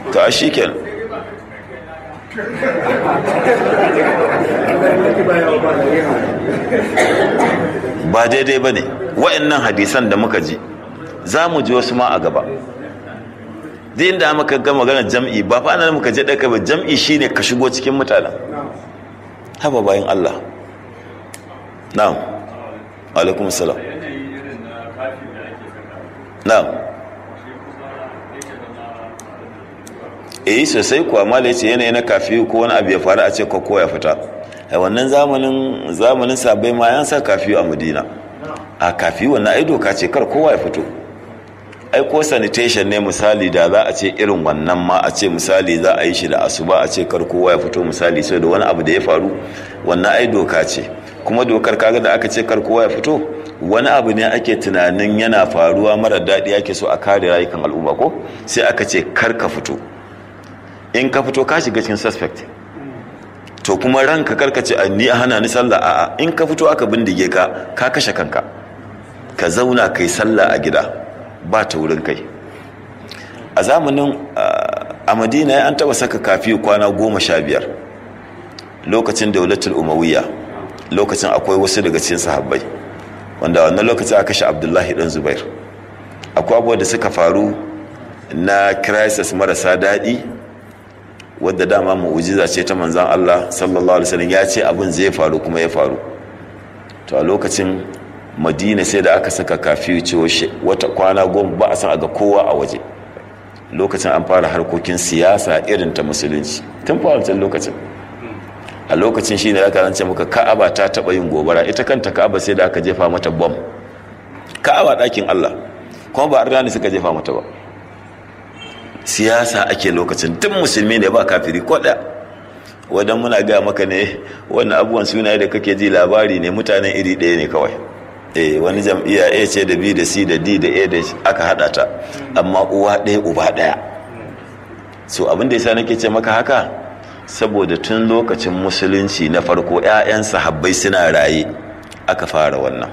to a shi kenan ba daidai ba ne wa'annan hadisan da muka ji za mu ji wasu ma a gaba duk inda muka ga magana jam'i ba fa nan muka je ɗaka ba jam'i shine ka shigo cikin mutanen haba bayan Allah na'am alaikum salam na'am eh sosai kuwa mala yace yanayi na kafi ko wani abu ya faru a ce ko ya fita a wannan zamanin zamanin sabai ma yan sa kafi a Madina a kafi wannan ai doka ce kar kowa ya fito ai ko sanitation ne misali da za a ce irin wannan ma a ce misali za a yi shi da asuba a ce kar kowa ya fito misali sai da wani abu da ya faru wannan ai doka ce kuma dokar kaga da aka ce kar kowa ya fito wani abu ne ake tunanin yana faruwa mara daɗi ake so a kare rayukan al'umma ko sai aka ce kar ka fito in ka fito ka shiga cikin suspect to kuma ranka karka ce ni a hana ni sallah a'a in ka fito aka bindige ka ka kashe kanka ka zauna kai sallah a gida ba ta wurin kai a zamanin a madina an taba saka kafi kwana goma sha biyar lokacin daulatul umawiyya lokacin akwai wasu daga cikin sahabbai wanda wannan lokacin aka kashe abdullahi dan zubair akwai abubuwa da suka faru na crisis marasa daɗi wadda dama mu'ujiza ce ta manzan Allah sallallahu alaihi wasallam ya ce abin zai faru kuma ya faru to a lokacin madina sai da aka saka kafi cewa wata kwana goma ba a san aga kowa a waje lokacin an fara harkokin siyasa irin ta musulunci tun wancan lokacin a lokacin shine aka rance muka ka'aba ta taba yin gobara ita kanta ka'aba sai da aka jefa mata bom ka'aba ɗakin Allah kuma ba arna ne suka jefa mata ba siyasa ake lokacin tun musulmi ne ba kafiri ko ɗaya wadan muna gaya maka ne wannan abubuwan suna da kake ji labari ne mutanen iri ɗaya ne kawai eh wani jam'iyya a ce da b da c da d da a da aka haɗa ta amma uwa ɗaya uba ɗaya so abin da yasa nake ce maka haka saboda tun lokacin musulunci na farko 'ya'yan sahabbai suna raye aka fara wannan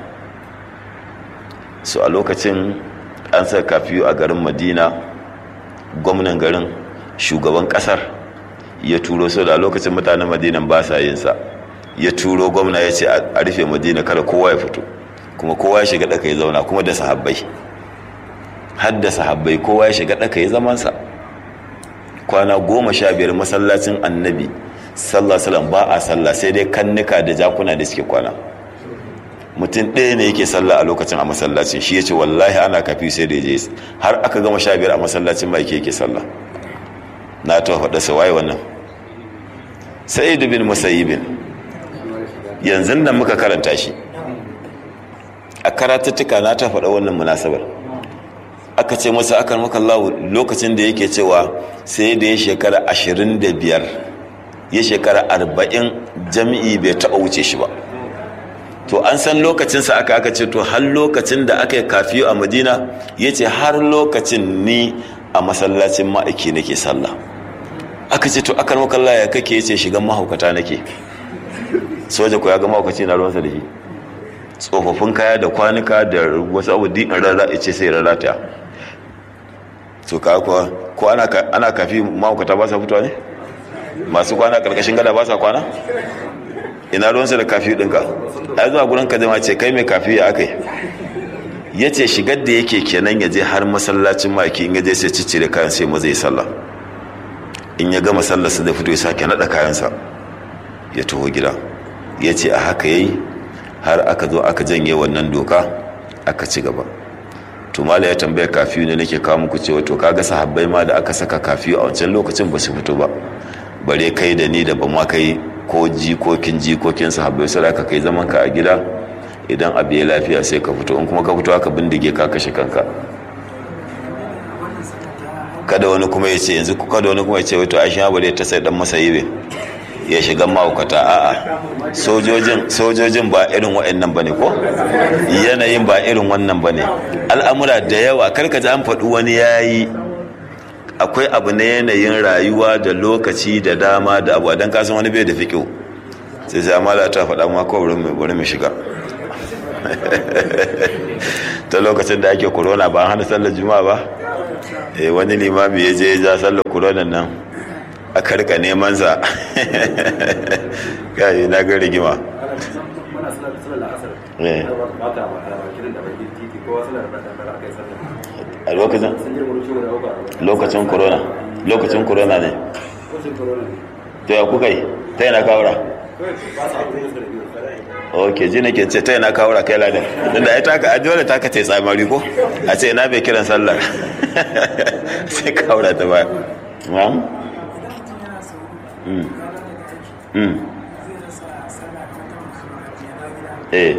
so a lokacin an sa kafiyu a garin madina gwamnan garin shugaban kasar ya turo so da lokacin mutanen madinan ba sa yin sa ya turo gwamna ya ce a rufe madina kada kowa ya fito kuma kowa ya shiga ɗaka ya zauna kuma da sahabbai har da sahabbai kowa ya shiga ɗaka ya zamansa kwana goma sha biyar masallacin annabi sallah ba a sallah sai dai kannuka da jakuna da suke kwana mutum ɗaya ne yake sallah a lokacin a masallacin shi ya ce wallahi ana kafi sai da je har aka gama sha biyar a masallacin ba yake sallah na ta faɗa sa waye wannan sa'id bin musayyibin yanzu nan muka karanta shi a karatuttuka na ta faɗa wannan munasabar aka ce masa akan maka Allah lokacin da yake cewa sai da ya shekara ashirin da biyar ya shekara arba'in jami'i bai taɓa wuce shi ba to an san lokacinsa aka aka ce to har lokacin da aka yi kafiyo a madina ya ce har lokacin ni a masallacin ma'aiki nake sallah aka ce to akan maka Allah ya kake ya ce shigan mahaukata nake soja ko ya ga mahaukaci na ruwansa da shi tsofaffin kaya da kwanuka da wasu abu din rarra ce sai rarrata to ka kuwa ko ana kafi mahaukata ba sa fitowa ne masu kwana karkashin gada ba sa kwana ina ruwansa da kafi ɗinka a zuwa gurin ka jama ce kai mai kafi ya aka yi ya ce shigar da yake kenan ya je har masallacin maki in ya je sai ciccire kayan sai maza ya sallah in ya gama sallarsa da fito ya sake naɗa kayansa ya taho gida ya ce a haka yayi har aka zo aka janye wannan doka aka ci gaba tumala ya tambaya kafiyu ne nake kawo muku cewa to kaga sahabbai ma da aka saka kafiyu a wancan lokacin ba su fito ba bare kai da ni da ba ma kai ko jikokin jikokin sahabbai sai aka kai zaman ka a gida idan abu ya lafiya sai ka fito in kuma ka fito aka bindige ka kashe kanka kada wani kuma ya ce yanzu kada wani kuma ya ce wato aisha bare ta sai dan masa yibe ya shiga mahaukata a'a sojojin sojojin ba irin waɗannan bane ko yanayin ba irin wannan bane al'amura da yawa karka ji an faɗi wani yayi akwai abu na yanayin rayuwa da lokaci da dama da abu dan kasan wani bai da fiƙo sai sai amala ta faɗa ma ko bari mu shiga ta lokacin da ake corona ba hana sallar juma'a ba eh wani limami ya je ya sallar kuronan nan aka rika neman sa kai na ga rigima a lokacin lokacin corona lokacin corona ne to ya kuka yi ta yana kawura ok ji nake ce ta yana kawura kai ladan don da ya taka a dole taka ce tsamari ko a ce ina bai kiran sallar sai kawura ta baya ma'am eh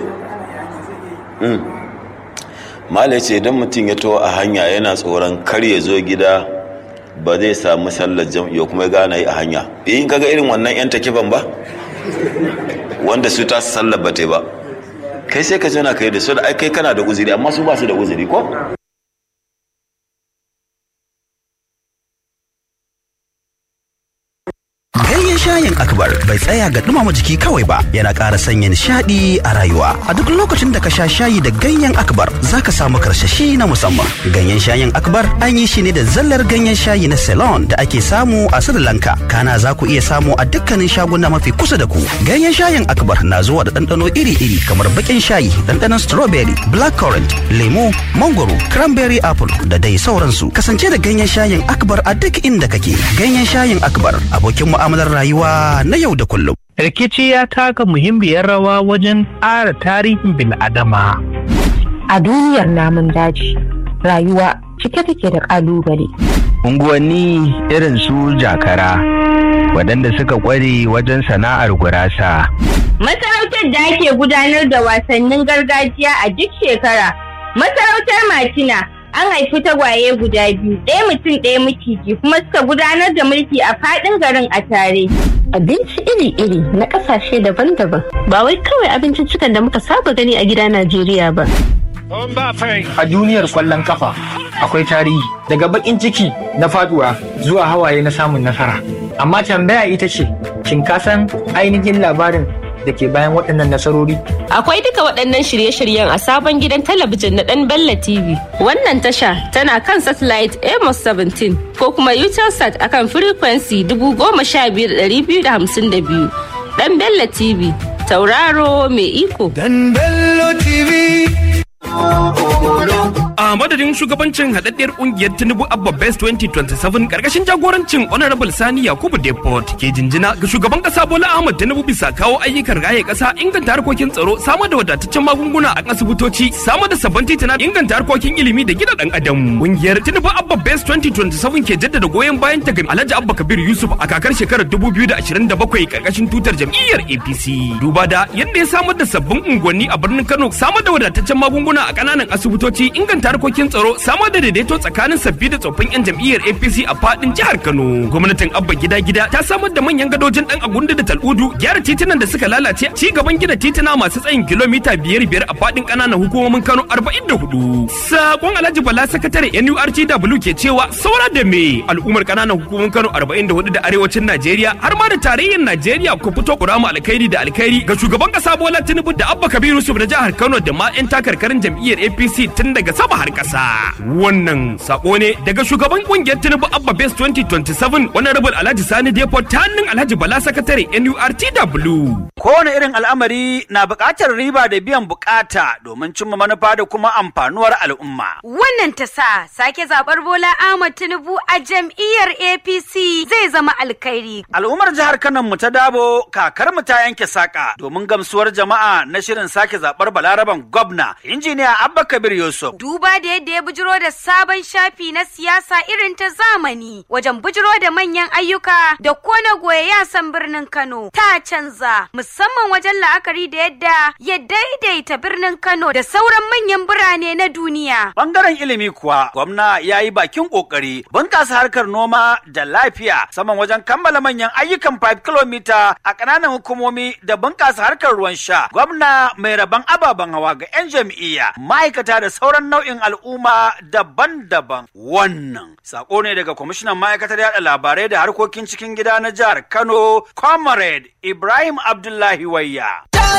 malai ce idan mutum ya to a hanya yana tsoron kar ya zo gida ba zai samu sallar jam'i kuma ya gana yi a hanya in kaga irin wannan yan takifan ba wanda su ta sallar ba ba kai sai ka zauna kai da su da ai kai kana da uzuri amma su ba su da uzuri ko Ganyen shayin akbar bai tsaya ga dumama jiki kawai ba yana ƙara sanya nishaɗi a rayuwa. A duk lokacin da ka sha shayi da ganyen akbar za ka samu karsashi na musamman. Ganyen shayin akbar an yi shi ne da zallar ganyen shayi na Ceylon da ake samu a Sri Lanka. Kana za ku iya samu a dukkanin shaguna mafi kusa da ku. Ganyen shayin akbar na zuwa da ɗanɗano iri-iri kamar baƙin shayi, ɗanɗanon strawberry, blackcurrant, lemo, mangoro, cranberry apple da dai sauransu. Kasance da ganyen shayin akbar a duk inda kake. Ganyen shayin akbar abokin mu'amalar rayuwa na yau da kullum. Rikici ya taka muhimmiyar rawa wajen ƙara tarihin bil'adama. A duniyar namun daji, rayuwa cike take da ƙalubale. Unguwanni irin su jakara, waɗanda suka ƙware wajen sana'ar gurasa. Masarautar da ake gudanar da wasannin gargajiya a duk shekara. Masarautar Matina an haifi tagwaye guda biyu ɗaya mutum ɗaya maciji kuma suka gudanar da mulki a faɗin garin a tare. Abinci iri-iri na ƙasashe daban-daban ba wai kawai abinciccikan da muka saba gani a gida Najeriya ba. A duniyar kwallon kafa akwai tarihi daga bakin ciki na faduwa zuwa hawaye na samun nasara. Amma tambaya ita ce, shin ka san ainihin labarin da ke bayan waɗannan nasarori? Akwai duka waɗannan shirye-shiryen a sabon gidan talabijin na ɗan Bella TV. Wannan tasha tana kan satellite Amos 17 ko kuma Utelsat akan frequency 15252. Ɗan Bella TV, tauraro mai iko. Dan Bello TV. A madadin shugabancin haɗaɗɗiyar ƙungiyar Tinubu Abba Best 2027 ƙarƙashin jagorancin Honorable Sani Yakubu Deport ke jinjina ga shugaban ƙasa Bola Ahmad Tinubu bisa kawo ayyukan raye ƙasa inganta harkokin tsaro samar da wadataccen magunguna a asibitoci samar da sabbin titina inganta harkokin ilimi da gina ɗan adam. Ƙungiyar Tinubu Abba Best 2027 ke jaddada goyon bayan ta ga Alhaji Abba Kabir Yusuf a kakar shekarar 2027 ƙarƙashin tutar jam'iyyar APC. Duba da yadda ya samar da sabbin unguwanni a birnin Kano samar da wadataccen magunguna a ƙananan asibitoci inganta harkokin tsaro samar da daidaito tsakanin sabbi da tsoffin 'yan jam'iyyar apc a fadin jihar kano gwamnatin abba gida gida ta samar da manyan gadojin dan agundu da tal'udu gyara titunan da suka lalace ci gaban gina tituna masu tsayin kilomita biyar biyar a fadin kananan hukumomin kano arba'in da hudu sakon alhaji bala sakatare nurtw ke cewa saura da me al'ummar kananan hukumomin kano arba'in da hudu da arewacin najeriya har ma da tarayyar najeriya ku fito ku rama alkhairi da alkhairi ga shugaban kasa bola tinubu da abba kabiru yusuf na jihar kano da ma 'yan takarkarin jam'iyyar apc tun daga sama har ƙasa. Wannan sako ne daga shugaban kungiyar Tinubu Abba Base 2027 wani rabin Alhaji Sani Depot ta hannun Alhaji Bala Sakatare NURTW. Kowane irin al'amari na buƙatar riba da biyan buƙata domin cimma manufa da kuma amfanuwar al'umma. Wannan ta sa sake zaɓar Bola Ahmad Tinubu a jam'iyyar APC zai zama alkhairi. Al'ummar jihar Kano mu ta dabo kakar mu ta yanke saƙa domin gamsuwar jama'a na shirin sake zaɓar Balaraban gwamna injiniya Abba Kabir Yusuf. Duba da yadda ya bujiro da sabon shafi na siyasa irin ta zamani wajen bujiro da manyan ayyuka da kona goye yasan birnin Kano ta canza musamman wajen la'akari da yadda ya daidaita birnin Kano da sauran manyan birane na duniya. Bangaren ilimi kuwa gwamna ya yi bakin kokari bunkasa harkar noma da lafiya saman wajen kammala manyan ayyukan 5 km a ƙananan hukumomi da bunkasa harkar ruwan sha. Gwamna mai rabon ababen hawa ga 'yan jam'iyya ma'aikata da sauran nau'in al'umma daban-daban. Wannan sako ne daga kwamishinan ma'aikatar yada labarai da harkokin cikin gida na jihar Kano, Comrade Ibrahim Abdullahi Wayya.